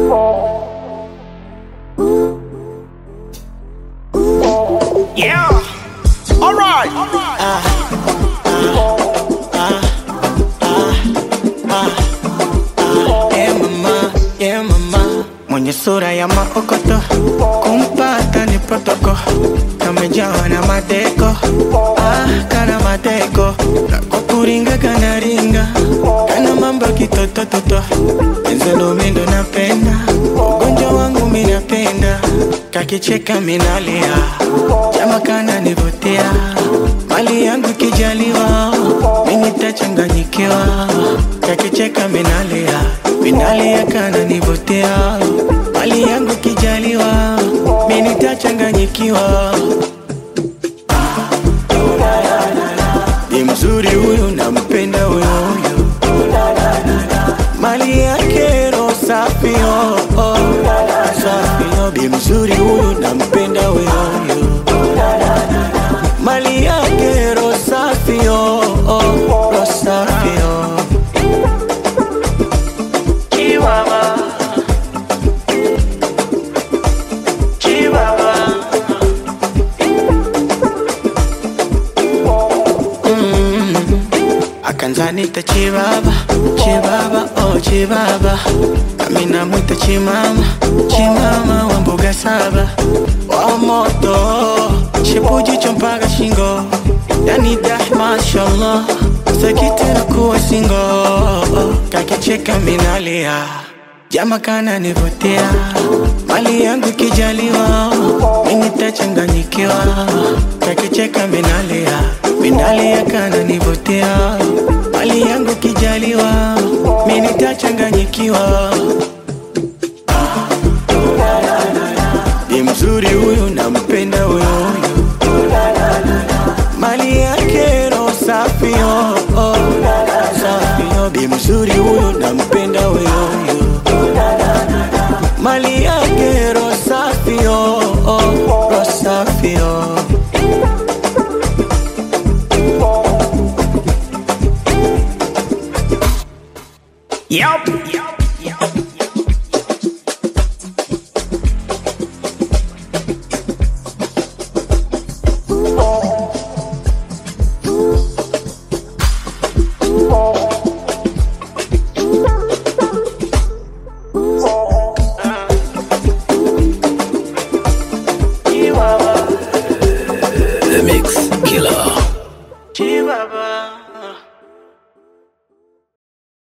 Yeah. All right. Yeah, mama, yeah, mama. Mwenye sura ya maokoto kumpata ni protoko kamejawa na mateko ah, kana mateko kwa kuringa kana ringa kana mambo kitotototo enzelo mindo napenda ugonjwa wangu minapenda kakicheka minalia jama kana nivutia mali yangu kijaliwa minitachanganyikiwa kakicheka minalia minalia kana nivutia mali yangu kijaliwa minitachanganyikiwa ni mzuri huyu nampenda huyu huyu mali yake ro safi oh, oh. safi oh. bi mzuri huyu nampenda huyu huyu mali yake ro safi oh, oh. ro safi oh. Chihuahua. Chihuahua. akanzanita chibaba chibaba oh chibaba nami namwita chimama chimama wa mbuga saba wa moto chipujicho mpaka shingo yani dah mashallah sakitera kuwa singo kakicheka minalia jama kana nivutia mali yangu kijaliwa minitachanganyikiwa kakicheka minalia minalia kana nivutia mali yangu kijaliwa minitachanganyikiwa ni mzuri huyu nampenda huyu huyu mali yake ro safi oh, oh. safi oh. bi mzuri huyu nampenda huyu huyu mali yake ro safi oh, oh. ro safi oh. Yup.